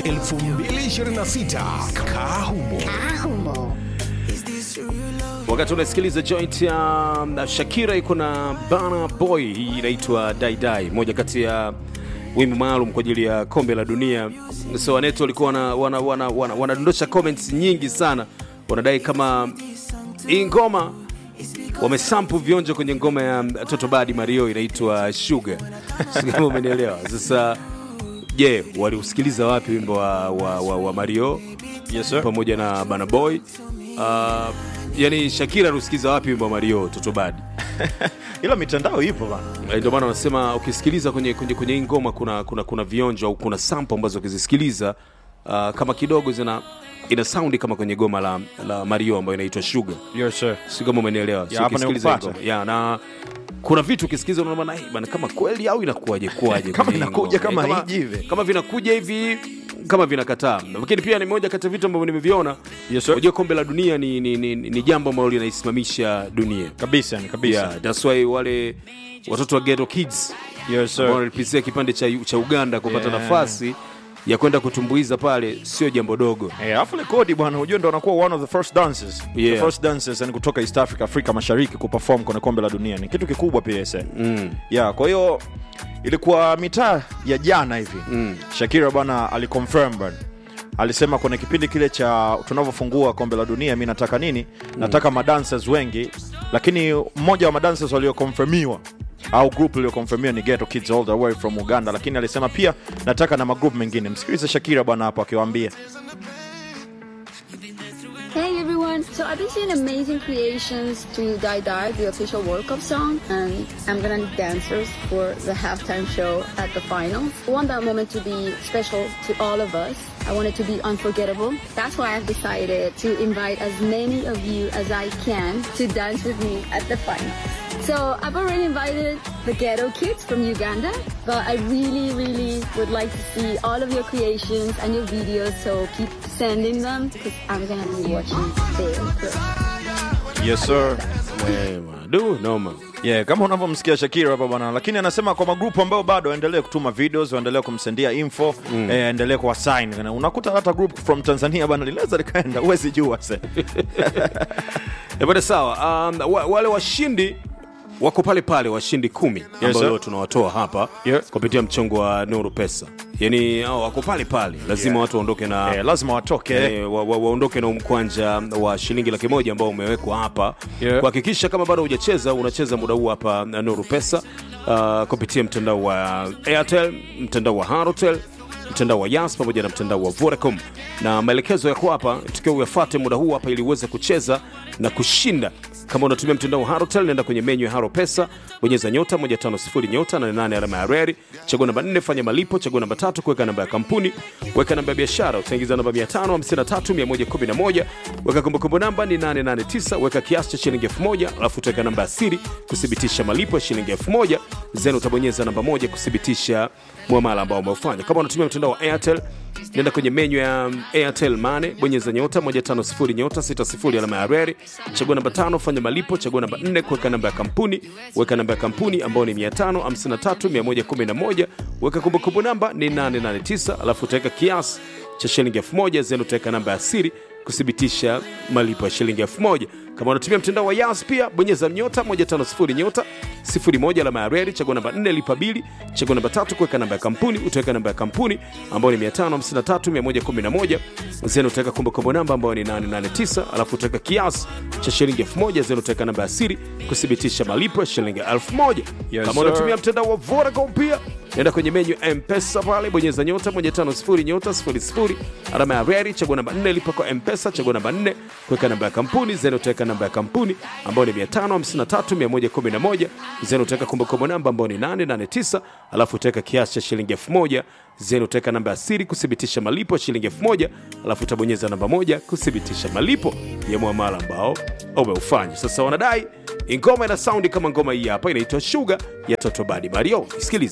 2026 Kahumo. wakati unasikiliza joint ya um, shakira iko na bana boy hii inaitwa daidai moja kati ya wimbo maalum kwa ajili ya kombe la dunia so wanetu walikuwa wanadondosha wana, wana, wana, wanadondosha comments nyingi sana wanadai kama hii ngoma wamesampu vionjo kwenye ngoma ya toto badi mario inaitwa sugar Sijui kama umenielewa sasa je waliusikiliza wapi wimbo wa, wa, wa, wa mario Yes, sir. pamoja na bana boy uh, yani shakira aliusikiza wapi wimbo wa mario toto badi ila mitandao ipo bana Eh, ndio maana wanasema ukisikiliza kwenye, kwenye, kwenye hii ngoma kuna, kuna, kuna vionjo au kuna sample ambazo ukizisikiliza uh, kama kidogo zina ina saundi kama kwenye goma la, la mario ambayo inaitwa sugar yes, sir. si kama umenielewa Si Ya, hapa ukisikiliza hii nimekupata. ngoma. ya na kuna vitu ukisikiza unaona bana, "Eh, bana kama kweli au inakuwaje kuwaje Kama kwenye hii inakuja ngoma?" kama Eh, hiji hivi. kama vinakuja hivi kama vinakataa lakini pia ni moja kati ya vitu ambavyo nimeviona Yes, sir. unajua kombe la dunia ni, ni, ni, ni jambo ambalo linaisimamisha dunia kabisa yani kabisa yeah, that's why wale watoto wa ghetto kids yes, sir. ambao walipitia kipande cha, cha uganda kupata Yeah. nafasi ya kwenda kutumbuiza pale sio jambo dogo Eh, alafu rekodi bwana hujua ndo anakuwa one of the first dancers Yeah. the first dancers yani kutoka east africa afrika mashariki kuperform kwenye kombe la dunia ni kitu kikubwa pia ese mm. yeah, kwa hiyo ilikuwa mitaa ya jana hivi Mm. shakira bwana aliconfirm bwana alisema kwenye kipindi kile cha tunavyofungua kombe la dunia mi nataka nini nataka madancers wengi lakini mmoja wa madancers waliokonfirmiwa au group iliyokonfirmiwa ni ghetto kids all the way from uganda lakini alisema pia nataka na magroup mengine msikilize shakira bwana hapo akiwaambia Hey everyone! So I've been seeing amazing creations to Die Die, the official World Cup song, and I'm gonna need dancers for the halftime show at the finals. I want that moment to be special to all of us. I want it to be unforgettable. That's why I've decided to invite as many of you as I can to dance with me at the finals. So I've already invited the ghetto kids from Uganda, but I really, really would like to see all of your creations and your videos. So keep sending them because I'm gonna be watching very close. yes sir Eh, bwana, du noma yeah, kama unavyomsikia shakira hapa bwana lakini anasema kwa magrupu ambayo bado waendelee kutuma videos waendelee kumsendia info mm. eh, endelee kuwasign unakuta hata group from tanzania bwana linaweza likaenda huwezi jua se Eh, bwana sawa um, wa, wale washindi wako pale pale washindi kumi ambao sir. leo tunawatoa hapa Yeah. kupitia mchongo wa nuru pesa yani hao wako pale pale lazima Yeah. watu waondoke na eh, lazima watoke Eh, wa- wa- waondoke na umkwanja wa shilingi laki moja ambao umewekwa hapa Yeah. kuhakikisha kama bado hujacheza unacheza muda huu hapa na nuru pesa uh, kupitia mtandao wa airtel mtandao wa harotel mtandao wa yas pamoja na mtandao wa vodacom na maelekezo yako hapa tukiwa uyafate muda huu hapa ili uweze kucheza na kushinda kama unatumia mtandao wa harotel nenda kwenye menyu ya haro pesa bonyeza nyota 150 nyota 88 alama ya reri chagua namba 4 fanya malipo chagua namba tatu kuweka namba ya kampuni weka namba ya biashara utaingiza namba 553111 weka kumbukumbu namba ni 889 weka kiasi cha shilingi 1000 alafu utaweka namba ya siri kuthibitisha malipo ya shilingi 1000 then utabonyeza namba moja kuthibitisha mwamala ambao umeufanya kama unatumia mtandao wa airtel nenda kwenye menyu ya airtel mane bonyeza nyota 150 nyota 60 alama ya reri chagua namba tano fanya malipo chagua namba 4 kuweka namba ya kampuni weka namba ya kampuni ambayo ni 553111 weka kumbukumbu namba ni 889 alafu utaweka kiasi cha shilingi 1000 then utaweka namba ya siri kuthibitisha malipo ya shilingi 1000 kama unatumia mtandao wa yas pia bonyeza nyota 150 nyota 01 alama ya reri chagua namba 4 lipa bili chagua namba tatu kuweka namba ya kampuni utaweka namba ya kampuni ambayo ni 553111 then utaweka kumbukumbu namba ambayo ni 889 alafu utaweka kiasi cha shilingi 1000 then utaweka namba ya siri kuthibitisha malipo ya shilingi 1000 Yes, kama sir. unatumia mtandao wa Vodacom pia nenda kwenye menyu ya mpesa pale bonyeza nyota 150 nyota 00 alama ya reri chagua namba 4 lipa kwa mpesa chagua namba 4 kuweka namba ya kampuni then utaweka namba ya kampuni ambayo ni 553111 then utaweka kumbukumbu namba ambayo ni 889 alafu utaweka kiasi cha shilingi 1000 then utaweka namba ya siri kuthibitisha malipo ya shilingi 1000 alafu utabonyeza namba moja kuthibitisha malipo ya muamala ambao umeufanya sasa wanadai ngoma ina saundi kama ngoma hii hapa inaitwa shuga ya totobadi mario isikilize